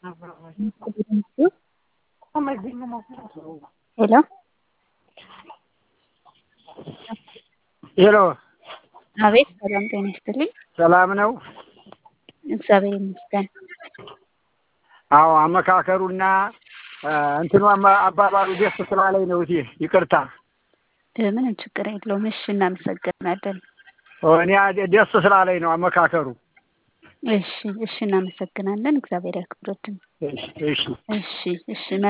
ሄሎ ሄሎ አቤት ሰላም ጤና ይስጥልኝ። ሰላም ነው? እግዚአብሔር ይመስገን። አዎ አመካከሩና እንትኑ አማ- አባባሉ ደስ ስላለኝ ነው። እቴ ይቅርታ እ፣ ምንም ችግር የለውም። እሺ እናመሰግናለን። እኔ ደስ ስላለኝ ነው አመካከሩ። እሺ እሺ እናመሰግናለን። እግዚአብሔር ያክብርልን። እሺ እሺ እሺ እሺ